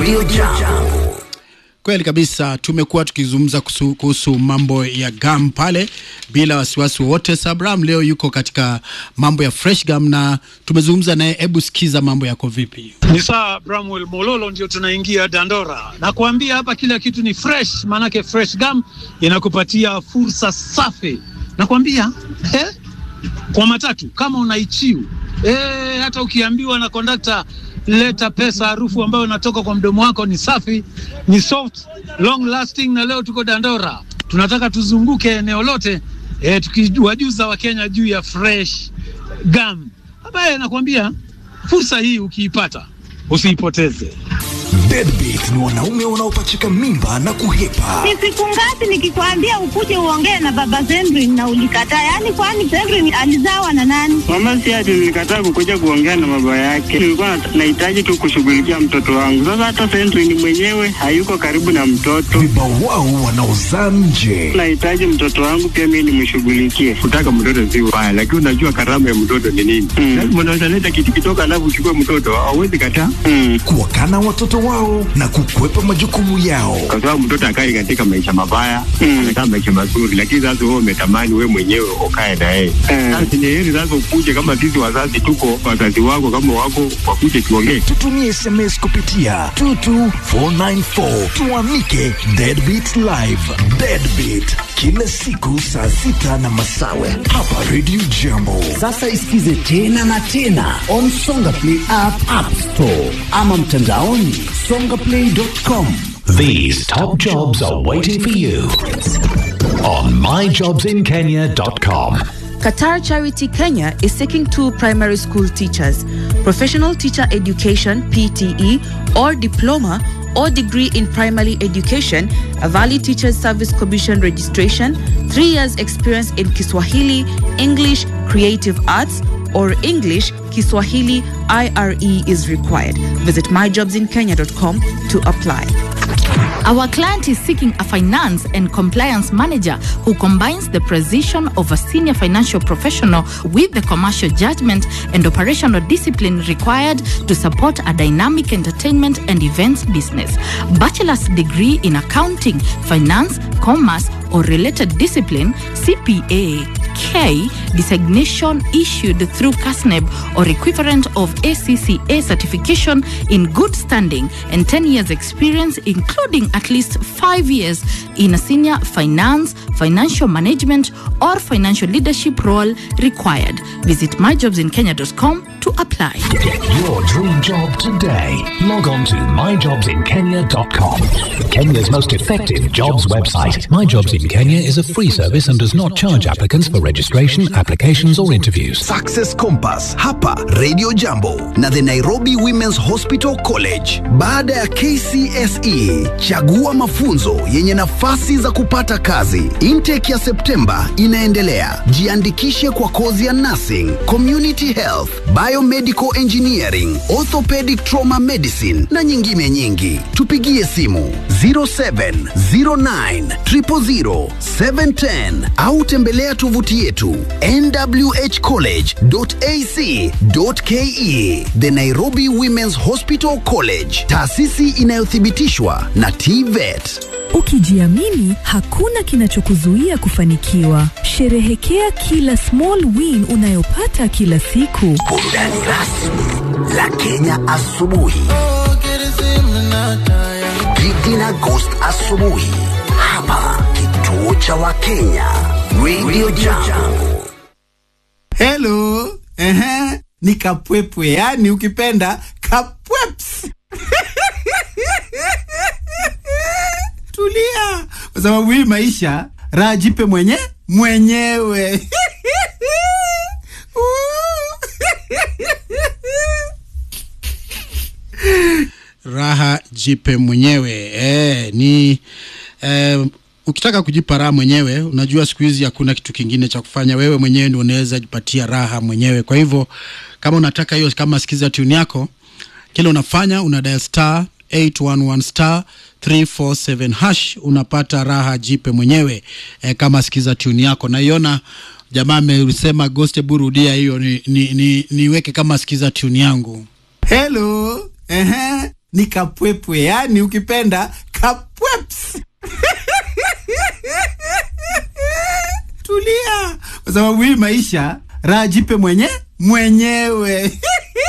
Radio Jambo. Kweli kabisa, tumekuwa tukizungumza kuhusu, kuhusu mambo ya gam pale bila wasiwasi wowote. Sabram leo yuko katika mambo ya fresh gum na tumezungumza naye. Hebu sikiza mambo yako vipi? Ni saa Bramwell Mololo, ndio tunaingia Dandora na kuambia hapa kila kitu ni fresh, maanake fresh gum inakupatia fursa safi. Nakwambia eh, kwa matatu kama unaichiu eh, hata ukiambiwa na kondakta leta pesa, harufu ambayo inatoka kwa mdomo wako ni safi, ni soft, long lasting. Na leo tuko Dandora, tunataka tuzunguke eneo lote eh, tukiwajuza Wakenya juu ya fresh gum ambaye nakwambia fursa hii ukiipata usiipoteze. Deadbeat ni wanaume wanaopachika mimba na kuhepa. Ni siku ngapi nikikwambia ukuje uongee na baba Zendrin na ulikataa? Yaani kwani Zendrin alizawa na nani? Mama si ati nilikataa kukuja kuongea na baba yake, nilikuwa nat- nahitaji tu kushughulikia mtoto wangu. Sasa hata Sentry ni mwenyewe hayuko karibu na mtoto, Vibawao wanaozaa nje. nahitaji mtoto wangu pia mimi nimshughulikie. kutaka mtoto si ubaya, lakini unajua karama ya mtoto ni nini? Mm. Lazima unaweza leta kitu kidogo, alafu uchukue mtoto, hauwezi kataa, Mm. Kuwakana watoto wao na kukwepa majukumu yao. kwa sababu mtoto akai katika maisha mabaya, Mm. anakaa maisha mazuri, lakini sasa wewe umetamani wewe mwenyewe ukae na yeye. Eh. Sasa ni heri sasa ukuje, kama sisi wazazi tuko, wazazi wako kama wako, wakuje tuongee. Tutumie SMS kupitia 22494 tuamike Deadbeat Live. Deadbeat kila siku saa sita na masawe hapa Radio Jambo. Sasa isikize tena na tena on Songa Play app, app store ama mtandaoni songaplay.com. These top jobs are waiting for you on myjobsinkenya.com. Qatar Charity Kenya is seeking two primary school teachers, professional teacher education PTE or diploma or degree in primary education, a valid teachers service commission registration, 3 years experience in Kiswahili, English, creative arts or English, Kiswahili IRE is required. Visit myjobsinkenya.com to apply. Our client is seeking a finance and compliance manager who combines the precision of a senior financial professional with the commercial judgment and operational discipline required to support a dynamic entertainment and events business. Bachelor's degree in accounting, finance, commerce, or related discipline, CPA, K designation issued through CASNEB or equivalent of ACCA certification in good standing and 10 years experience including at least 5 years in a senior finance, financial management or financial leadership role required. Visit myjobsinkenya.com to apply. Get your dream job today. Log on to myjobsinkenya.com. Kenya's most effective jobs website. My Jobs in Kenya is a free service and does not charge applicants for registration, applications, or interviews. Success Compass hapa Radio Jambo na the Nairobi Women's Hospital College. Baada ya KCSE, chagua mafunzo yenye nafasi za kupata kazi. Intake ya Septemba inaendelea. Jiandikishe kwa kozi ya nursing, community health, biomedical engineering, orthopedic trauma medicine na nyingine nyingi. Tupigie simu 0709 000 710 au tembelea tovuti yetu nwhcollege.ac.ke. The Nairobi Women's Hospital College, taasisi inayothibitishwa na TVET. Ukijiamini, hakuna kinachokuzuia kufanikiwa. Sherehekea kila small win unayopata kila siku. Burudani rasmi la Kenya asubuhi. Gigi na Ghost asubuhi hapa kituo cha Wakenya Radio Jambo. Hello, ehe, ni kapwepwe, yani ukipenda kapweps. Tulia, kwa sababu hii maisha raha jipe mwenye mwenyewe. raha jipe mwenyewe eh, ni eh, ukitaka kujipa raha mwenyewe unajua siku hizi hakuna kitu kingine cha kufanya wewe mwenyewe ndio unaweza jipatia raha mwenyewe kwa hivyo kama unataka hiyo kama sikiza tune yako kile unafanya una dial star 811 star 347 hash unapata raha jipe mwenyewe e, kama sikiza tune yako naiona jamaa amesema ghost burudia hiyo ni, ni, ni, niweke kama sikiza tune yangu hello ehe ni kapwepwe yani ukipenda kapweps tulia kwa sababu hii maisha raha jipe mwenye mwenyewe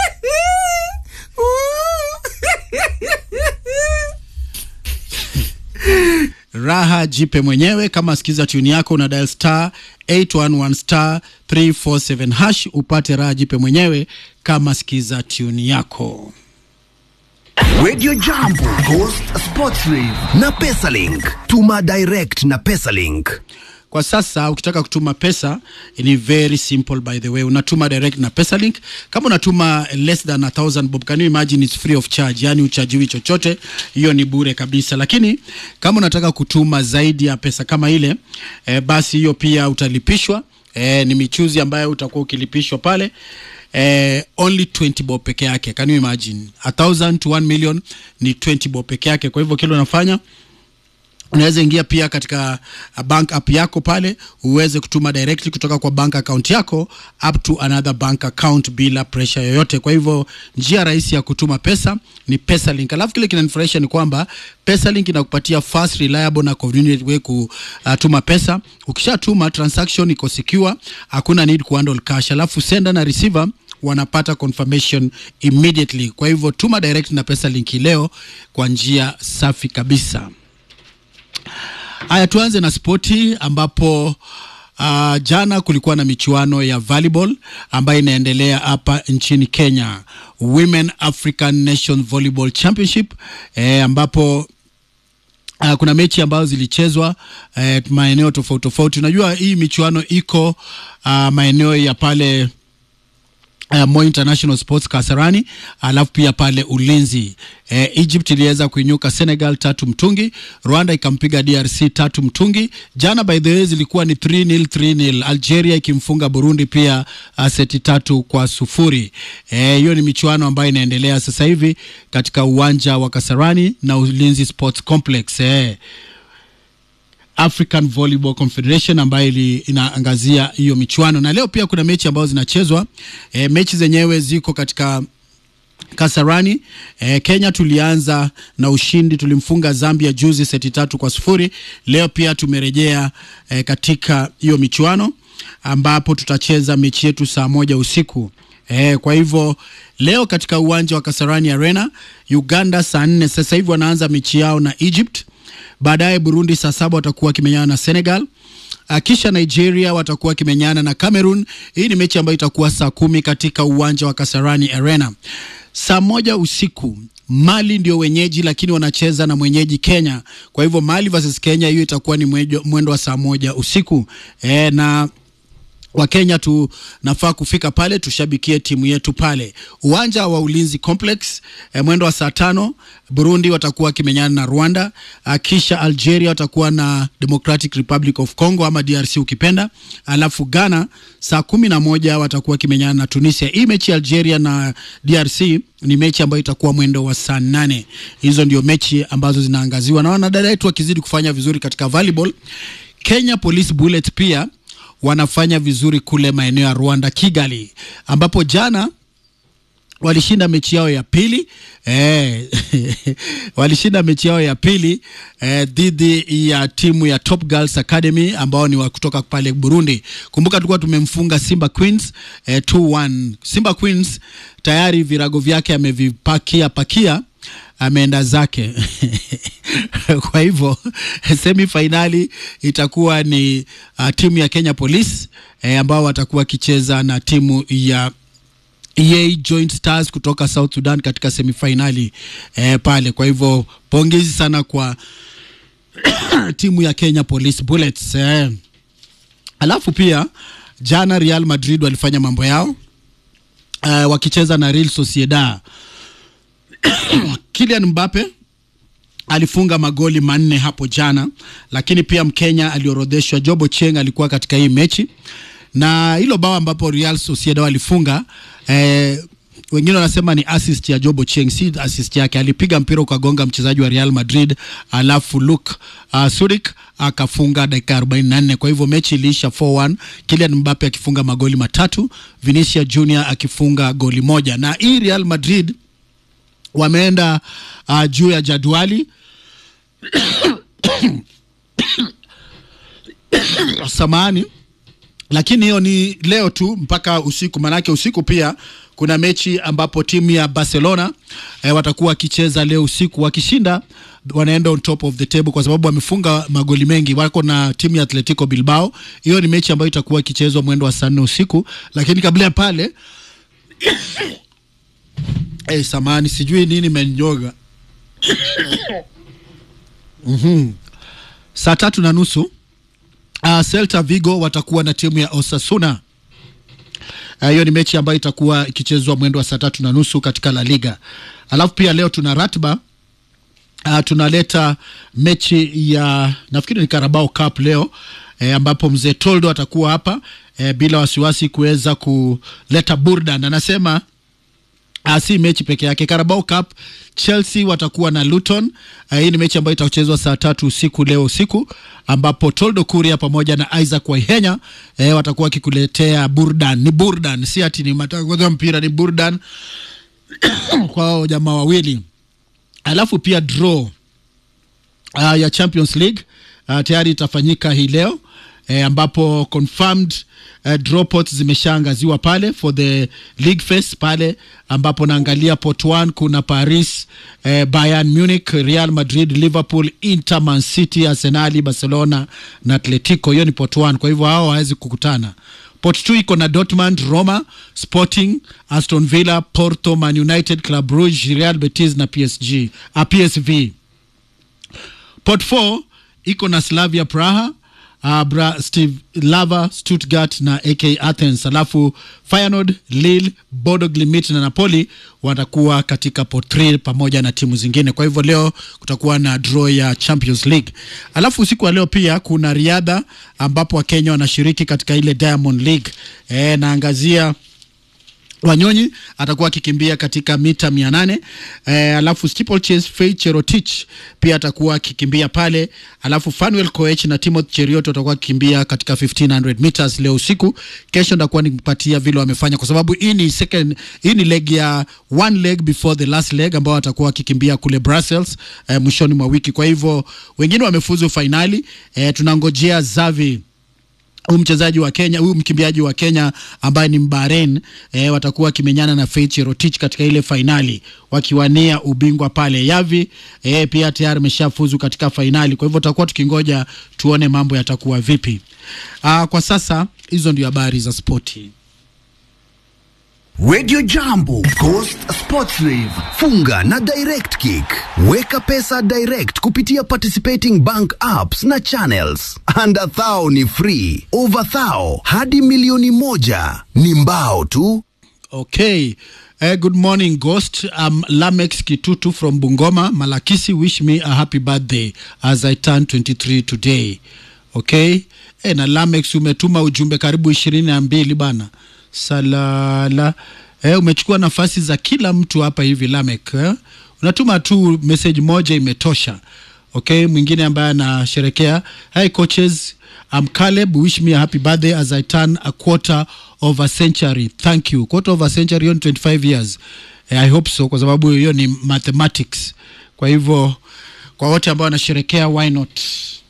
raha jipe mwenyewe kama sikiza tuni yako una dial star 811 star 347 hash upate raha jipe mwenyewe kama sikiza tuni yako Radio Jambo, Ghost Sports Rave na Pesalink. Tuma direct na Pesalink. kwa sasa ukitaka kutuma pesa ni very simple by the way unatuma direct na pesalink kama unatuma less than a thousand bob can you imagine it's free of charge yani uchajiwi chochote hiyo ni bure kabisa lakini kama unataka kutuma zaidi ya pesa kama ile eh, basi hiyo pia utalipishwa eh, ni michuzi ambayo utakuwa ukilipishwa pale eh, only 20 bob peke yake can you imagine a thousand to 1 million ni 20 bob peke yake kwa hivyo kile unafanya unaweza ingia pia katika uh, bank app yako pale uweze kutuma directly kutoka kwa bank account yako up to another bank account bila pressure yoyote kwa hivyo njia rahisi ya kutuma pesa ni pesalink alafu kile kinanifurahisha ni kwamba pesalink inakupatia fast reliable na convenient way kutuma pesa ukishatuma transaction iko secure hakuna need kuhandle cash alafu sender na receiver wanapata confirmation immediately kwa hivyo tuma direct na pesa linki leo kwa njia safi kabisa Haya, tuanze na spoti ambapo uh, jana kulikuwa na michuano ya volleyball ambayo inaendelea hapa nchini Kenya, Women African Nation Volleyball Championship eh, ambapo Uh, kuna mechi ambazo zilichezwa eh, maeneo tofauti tofauti. Unajua hii michuano iko uh, maeneo ya pale Uh, Moi International Sports Kasarani, alafu pia pale Ulinzi. Eh, Egypt iliweza kuinyuka Senegal tatu mtungi, Rwanda ikampiga DRC tatu mtungi. Jana by the way zilikuwa ni 3-0 3-0, Algeria ikimfunga Burundi pia uh, seti tatu kwa sufuri. Eh, hiyo ni michuano ambayo inaendelea sasa hivi katika uwanja wa Kasarani na Ulinzi Sports Complex. Eh, African Volleyball Confederation ambayo ili- inaangazia hiyo michuano, na leo pia kuna mechi ambazo zinachezwa. E, mechi zenyewe ziko katika Kasarani. E, Kenya tulianza na ushindi, tulimfunga Zambia juzi seti tatu kwa sufuri. Leo pia tumerejea e, katika hiyo michuano ambapo tutacheza mechi yetu saa moja usiku. E, kwa hivyo leo katika uwanja wa Kasarani Arena, Uganda saa nne sasa hivi wanaanza mechi yao na Egypt baadaye Burundi saa saba watakuwa wakimenyana na Senegal. Uh, kisha Nigeria watakuwa wakimenyana na Cameroon. Hii ni mechi ambayo itakuwa saa kumi katika uwanja wa Kasarani Arena. Saa moja usiku Mali ndio wenyeji, lakini wanacheza na mwenyeji Kenya. Kwa hivyo Mali versus Kenya, hiyo itakuwa ni mwejo- mwendo wa saa moja usiku e, na Wakenya tunafaa kufika pale tushabikie timu yetu pale uwanja wa Ulinzi Complex eh, mwendo wa saa tano. Burundi watakuwa wakimenyana na Rwanda, ah, kisha Algeria watakuwa na Democratic Republic of Congo ama DRC ukipenda, alafu Ghana saa kumi na moja watakuwa wakimenyana na Tunisia. Hii mechi ya Algeria na DRC ni mechi ambayo itakuwa mwendo wa saa nane. Hizo ndio mechi ambazo zinaangaziwa na wanadada wetu wakizidi kufanya vizuri katika volleyball. Kenya Police Bullet pia wanafanya vizuri kule maeneo ya Rwanda, Kigali, ambapo jana walishinda mechi yao ya pili eh, walishinda mechi yao ya pili eh, dhidi ya timu ya Top Girls Academy ambao ni wa kutoka pale Burundi. Kumbuka tulikuwa tumemfunga Simba Queens eh, 2-1. Simba Queens tayari virago vyake amevipakia pakia ameenda zake kwa hivyo semi fainali itakuwa ni uh, timu ya Kenya Police eh, ambao watakuwa wakicheza na timu ya EA Joint Stars kutoka South Sudan katika semifinali eh, pale. Kwa hivyo pongezi sana kwa timu ya Kenya Police Bullets eh. Alafu pia jana Real Madrid walifanya mambo yao eh, wakicheza na Real Sociedad. Kylian Mbappe alifunga magoli manne hapo jana, lakini pia Mkenya aliorodheshwa Jobo Cheng alikuwa katika hii mechi, na hilo bao ambapo Real Sociedad walifunga eh, wengine wanasema ni assist ya Jobo Cheng, si assist yake. Alipiga mpira ukagonga mchezaji wa Real Madrid, alafu Luke uh, Surik akafunga dakika 44. Kwa hivyo mechi iliisha 4-1, Kylian Mbappe akifunga magoli matatu, Vinicius Junior akifunga goli moja, na hii Real Madrid wameenda uh, juu ya jadwali samani lakini hiyo ni leo tu mpaka usiku manake usiku pia kuna mechi ambapo timu ya barcelona eh, watakuwa wakicheza leo usiku wakishinda wanaenda on top of the table kwa sababu wamefunga magoli mengi wako na timu ya atletico bilbao hiyo ni mechi ambayo itakuwa ikichezwa mwendo wa saa nne usiku lakini kabla ya pale hey, samani sijui nini menyoga mm-hmm. saa tatu na nusu uh, Celta Vigo watakuwa na timu ya Osasuna. hiyo uh, ni mechi ambayo itakuwa ikichezwa mwendo wa saa tatu na nusu katika La Liga. Alafu pia leo tuna ratba uh, tunaleta mechi ya nafikiri ni Carabao Cup leo eh, ambapo mzee Toldo atakuwa hapa eh, bila wasiwasi kuweza kuleta burdan. Anasema Uh, si mechi peke yake. Carabao Cup Chelsea watakuwa na Luton. Uh, hii ni mechi ambayo itachezwa saa tatu usiku leo usiku, ambapo Toldo Kuria pamoja na Isaac Waihenya eh, watakuwa wakikuletea burdan. Ni burdan, si ati ni matangazo ya mpira, ni burdan kwa hao jamaa wawili. Alafu pia draw uh, ya Champions League uh, tayari itafanyika hii leo eh, ambapo confirmed uh, draw pots zimeshaangaziwa pale for the league phase pale ambapo naangalia pot 1 kuna Paris eh, Bayern Munich, Real Madrid, Liverpool, Inter, Man City, Arsenal, Barcelona na Atletico. Hiyo ni pot 1, kwa hivyo hao hawawezi kukutana. Pot 2 iko na Dortmund, Roma, Sporting, Aston Villa, Porto, Man United, Club Brugge, Real Betis na PSG, uh, PSV. Pot 4 iko na Slavia Praha uh, Bra Steve Lava Stuttgart na AK Athens, alafu Feyenoord, Lille, Bodo Glimt na Napoli watakuwa katika pot 3 pamoja na timu zingine. Kwa hivyo leo kutakuwa na draw ya Champions League, alafu usiku wa leo pia kuna riadha ambapo Wakenya wanashiriki katika ile Diamond League. E, naangazia Wanyonyi atakuwa akikimbia katika mita mia nane eh, alafu steeplechase Faith Cherotich pia atakuwa akikimbia pale, alafu Fanuel Koech na Timothy Cheriot watakuwa akikimbia katika 1500 meters leo usiku. Kesho ndakuwa nimpatia vile wamefanya, kwa sababu hii ni second, hii ni leg ya one leg before the last leg ambao watakuwa wakikimbia kule Brussels eh, mwishoni mwa wiki. Kwa hivyo wengine wamefuzu fainali eh, tunangojea Zavi huyu mchezaji wa Kenya, huyu mkimbiaji wa Kenya ambaye ni Mbaren e, watakuwa wakimenyana na Faith Cherotich katika ile fainali wakiwania ubingwa pale. Yavi e, pia tayari ameshafuzu katika fainali, kwa hivyo tutakuwa tukingoja tuone mambo yatakuwa vipi. Aa, kwa sasa hizo ndio habari za spoti. Radio Jambo, Coast Sports Live. Funga na Direct Kick. Weka pesa direct kupitia participating bank apps na channels. Under thou ni free. Over thou hadi milioni moja ni mbao tu. Okay. Uh, good morning, Ghost. I'm Lamex Kitutu from Bungoma. Malakisi wish me a happy birthday as I turn 23 today. Okay. Eh, na Lamex umetuma ujumbe karibu ishirini na mbili bana. Salala. Eh, umechukua nafasi za kila mtu hapa hivi Lamek. Eh? Unatuma tu message moja imetosha. Okay, mwingine ambaye anasherekea. Hi coaches, I'm Caleb. Wish me a happy birthday as I turn a quarter of a century. Thank you. Quarter of a century hiyo ni 25 years. Eh, I hope so kwa sababu hiyo ni mathematics. Kwa hivyo kwa wote ambao wanasherekea why not?